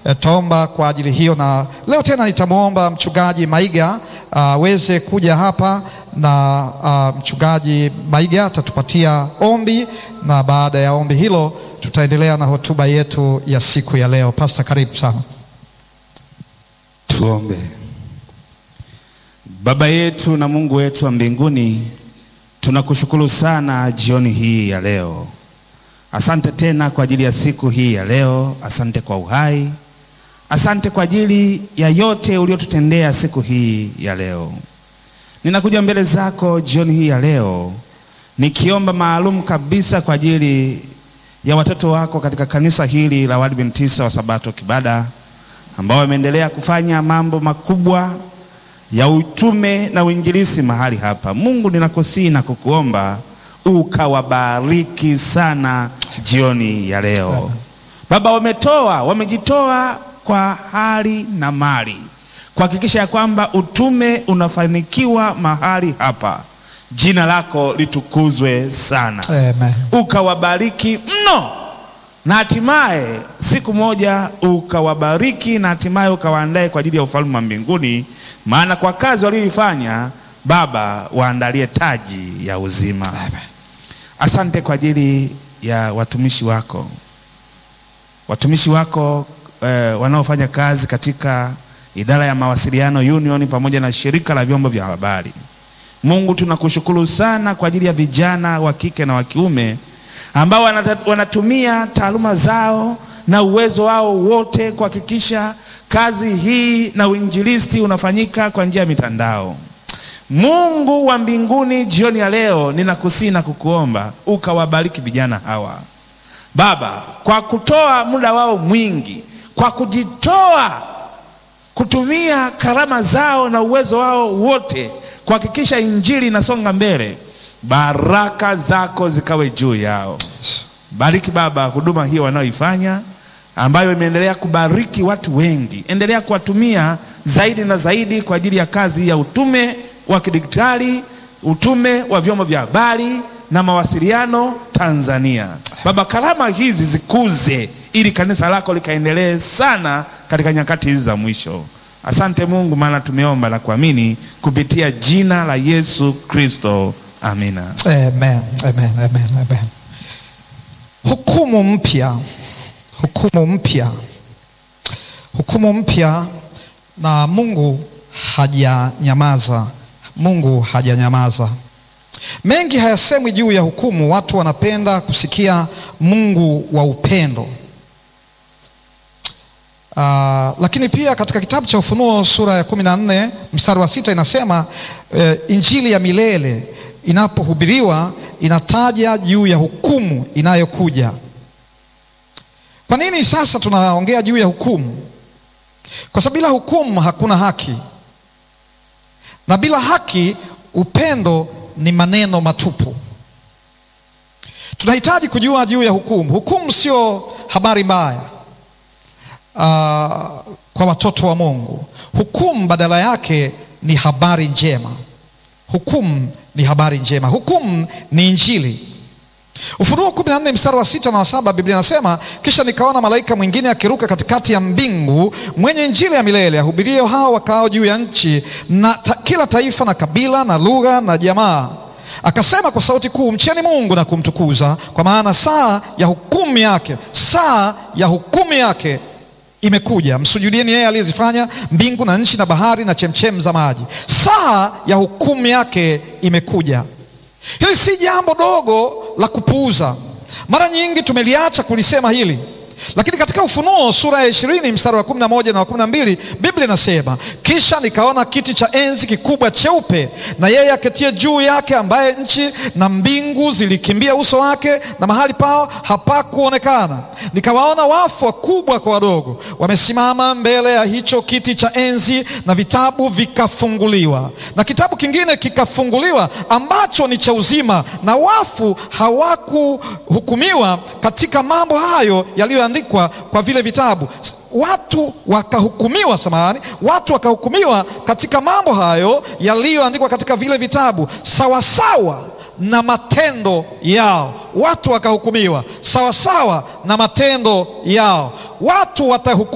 Taomba kwa ajili hiyo, na leo tena nitamwomba mchungaji Maiga aweze kuja hapa na uh, mchungaji Maiga atatupatia ombi, na baada ya ombi hilo tutaendelea na hotuba yetu ya siku ya leo. Pastor, karibu sana. Tuombe. Baba yetu na Mungu wetu wa mbinguni, tunakushukuru sana jioni hii ya leo. Asante tena kwa ajili ya siku hii ya leo. Asante kwa uhai, asante kwa ajili ya yote uliotutendea siku hii ya leo. Ninakuja mbele zako jioni hii ya leo nikiomba maalum kabisa kwa ajili ya watoto wako katika kanisa hili la Waadventista wa Sabato Kibada ambao wameendelea kufanya mambo makubwa ya utume na uinjilisti mahali hapa. Mungu, ninakusihi na kukuomba ukawabariki sana jioni ya leo. Baba, wametoa wamejitoa kwa hali na mali kuhakikisha ya kwamba utume unafanikiwa mahali hapa. Jina lako litukuzwe sana. Amen. Ukawabariki mno na hatimaye siku moja ukawabariki na hatimaye ukawaandae kwa ajili ya ufalme wa mbinguni, maana kwa kazi walioifanya Baba, waandalie taji ya uzima. Asante kwa ajili ya watumishi wako, watumishi wako eh, wanaofanya kazi katika idara ya mawasiliano Union pamoja na shirika la vyombo vya habari. Mungu, tunakushukuru sana kwa ajili ya vijana wa kike na wa kiume ambao wanata, wanatumia taaluma zao na uwezo wao wote kuhakikisha kazi hii na uinjilisti unafanyika kwa njia ya mitandao. Mungu wa mbinguni, jioni ya leo ninakusihi na kukuomba ukawabariki vijana hawa Baba, kwa kutoa muda wao mwingi, kwa kujitoa kutumia karama zao na uwezo wao wote kuhakikisha injili inasonga mbele. Baraka zako zikawe juu yao. Bariki Baba huduma hiyo wanaoifanya ambayo imeendelea kubariki watu wengi. Endelea kuwatumia zaidi na zaidi kwa ajili ya kazi ya utume wa kidigitali, utume wa vyombo vya habari na mawasiliano Tanzania. Baba, karama hizi zikuze ili kanisa lako likaendelee sana katika nyakati hizi za mwisho. Asante Mungu, maana tumeomba na kuamini kupitia jina la Yesu Kristo. Amina. Amen, amen, amen, amen. Hukumu mpya, hukumu mpya, hukumu mpya, na Mungu hajanyamaza. Mungu hajanyamaza. Mengi hayasemwi juu ya hukumu. Watu wanapenda kusikia Mungu wa upendo. Uh, lakini pia katika kitabu cha Ufunuo sura ya kumi na nne mstari wa sita inasema uh, injili ya milele inapohubiriwa inataja juu ya hukumu inayokuja. Kwa nini sasa tunaongea juu ya hukumu? Kwa sababu bila hukumu hakuna haki, na bila haki upendo ni maneno matupu. Tunahitaji kujua juu ya hukumu. Hukumu sio habari mbaya uh, kwa watoto wa Mungu. Hukumu badala yake ni habari njema. Hukumu ni habari njema. Hukumu ni injili. Ufunuo 14 mstari wa sita na wa saba Biblia inasema, kisha nikaona malaika mwingine akiruka katikati ya mbingu mwenye injili ya milele ahubirio hao wakao juu ya nchi na ta, kila taifa na kabila na lugha na jamaa, akasema kwa sauti kuu, mcheni Mungu na kumtukuza, kwa maana saa ya hukumu yake, saa ya hukumu yake imekuja. Msujudieni yeye aliyezifanya mbingu na nchi na bahari na chemchem za maji. Saa ya hukumu yake imekuja. Hili si jambo dogo la kupuuza. Mara nyingi tumeliacha kulisema hili, lakini katika Ufunuo sura ya ishirini mstari wa kumi na moja na wa kumi na mbili Biblia inasema kisha nikaona kiti cha enzi kikubwa cheupe, na yeye aketie juu yake, ambaye nchi na mbingu zilikimbia uso wake, na mahali pao hapakuonekana. Nikawaona wafu wakubwa kwa wadogo, wamesimama mbele ya hicho kiti cha enzi, na vitabu vikafunguliwa, na kitabu kingine kikafunguliwa, ambacho ni cha uzima, na wafu hawakuhukumiwa katika mambo hayo yaliyoandikwa kwa vile vitabu watu wakahukumiwa, samahani, watu wakahukumiwa katika mambo hayo yaliyoandikwa katika vile vitabu sawasawa na matendo yao. Watu wakahukumiwa sawasawa na matendo yao. Watu watahukumiwa